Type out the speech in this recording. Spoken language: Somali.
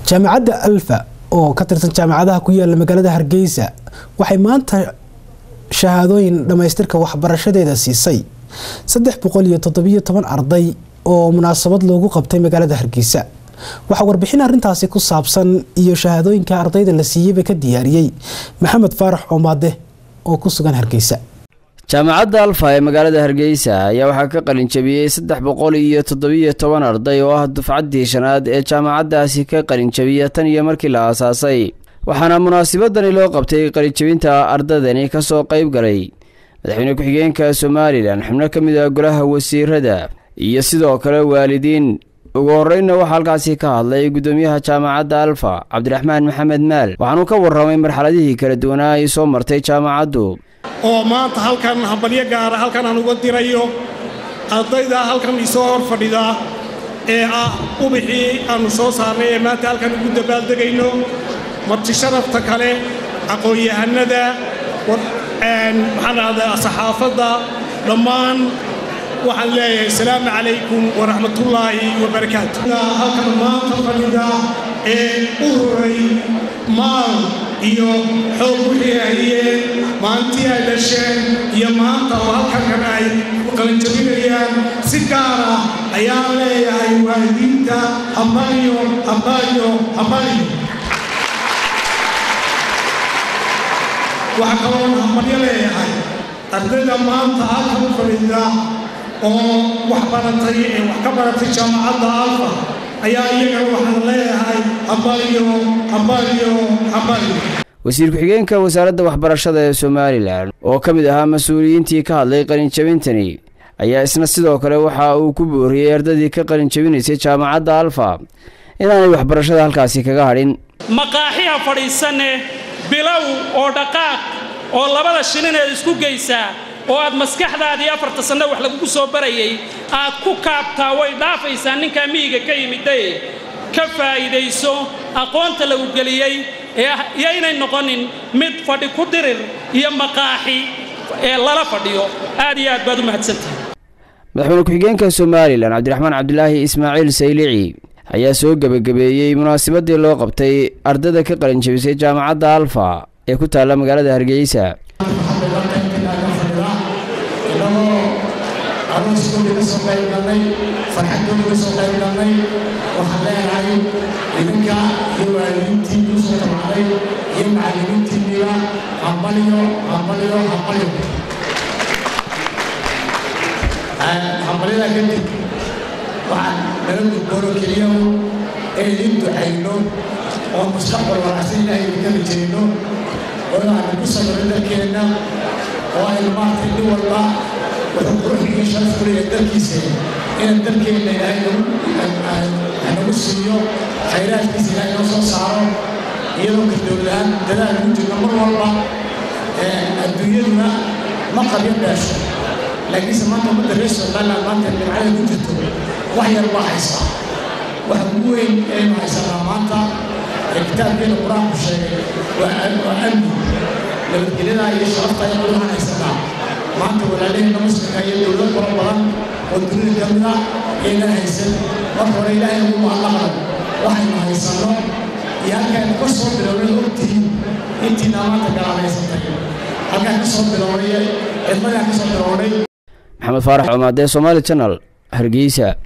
jaamacadda alfa oo ka tirsan jaamacadaha ku yaala magaalada hargeysa waxay maanta shahaadooyin dhammaystirka waxbarashadeeda siisay saddex boqol iyo toddobiyo toban arday oo munaasabad loogu qabtay magaalada hargeysa waxaa warbixin arrintaasi ku saabsan iyo shahaadooyinka ardayda la siiyeyba ka diyaariyey maxamed faarax coomaade oo ku sugan hargeysa jaamacadda alfa ee magaalada hargeysa ayaa waxaa ka qalinjabiyey saddex boqol iyo toddobiyo toban arday oo ah dufcaddii shanaad ee jaamacaddaasi ka qalinjabiya tan iyo markii la aasaasay waxaana munaasabadani loo qabtay qalinjabinta ardaydani kasoo qayb galay madaxweyne ku-xigeenka somalilan xubno ka mid ah golaha wasiirada iyo sidoo kale waalidiin ugu horreynna waxaa halkaasi ka hadlay guddoomiyaha jaamacadda alfa cabdiraxmaan maxamed maal waxaanuu ka warramay marxaladihii kala duwanaa ay soo martay jaamacaddu oo maanta halkan hambalyo gaara halkan aan uga dirayo ardayda halkan isoo hor fadhida ee ah ubixii aannu soo saarnay ee maanta halkan ugu dabaaldegayno marti sharafta kale aqoon-yahanada maxaan dhahdaa saxaafadda dhammaan waxaan leeyahay asalaamu calaykum waraxmatullaahi wabarakaatu halkan maanta fadhida ee u horay maal iyo xoog wixii hayeen maalintii ay dhasheen iyo maanta oo halkankan ay qalinjabinayaan si gaar ah ayaan leeyahay waalidiinta hambalyo hambalyo hambalyo waxaa kaloon hambalyo leeyahay ardayda maanta halkan u fadhiida oo wax baratay ee wax ka baratay jaamacadda alfa ayaa iyagana waxaan leeyahay hambalyo hambalyo hambalyo wasiir ku-xigeenka wasaaradda waxbarashada ee somalilan oo ka mid ahaa mas-uuliyiintii ka hadlay qalinjabintani ayaa isna sidoo kale waxa uu ku booriyey ardaydii ka qalinjabinaysay jaamacadda alfa inaanay waxbarashada halkaasi kaga hadhin maqaaxiha fadhiisanne bilow oo dhaqaaq oo labada shilineed isku geysaa oo aad maskaxdaadii afarta sanno wax lagugu soo barayay aad ku kaabtaa way dhaafaysaa ninkaa miyiga ka yimidaye ka faa'iidayso aqoonta lagu geliyey iyo inay noqonin mid fadhi ku dirir iyo maqaaxi ee lala fadhiyo aad iyo aad baad u mahadsantahay madaxweyne ku-xigeenka somalilan cabdiraxmaan cabdilaahi ismaaciil saylici ayaa soo gebagabeeyey munaasabadii loo qabtay ardayda ka qalinjabisay jaamacadda alfa ee ku taalla magaalada hargeysa arooskoodii ka soo qayb galnay farxaddoodii ka soo qayb galnay waxaan leeyahay idinka iyo waalidiintii kuu soo tabacday iyo macallimiintiinniba hambalyo hambalyo hambalyo hambalyadaa kadib waxaan nala gudboonoo keliya ee idin ducayno oo mustaqbal wanaagsan ilaahay idinka rajayno oo inaanu ku sabiro dalkeenna oo aynu maartay nin walba wuxuu quruxigii sharaf ku leeyahay dalkiisa inaan dalkeenna ilaahay nagu siiyo khayraadkiisa ilaahay noo soo saaro iyadoo ka dowladahaan dadaal ugu jirno mar walba adduunyaduna ma qabyo dheesho laakiinse maanta ummadda reer somaliland maanta nimcada ku jirto wax yar baa haysaa waxa ugu weyn aynu haysanaa maanta ee kitaabkeena qur-aanku sheegay waa amni nabadgelyada iyo sharafta ayaan waxaan haysanaa maanta walaalaheenna muslimka iyo dowlad fara badan oo dunida ka mid ah aynan haysan marka hore ilaahay ugu mahadnaqan waxaynu haysanno iyo halkaaynu ka soo bilownay ogtihiin intiina maanta galaadaysantay halkaan ka soo bilownay cidmadaan ka soo bilownay maxamed faarax coomaadee somaali janal hargeysa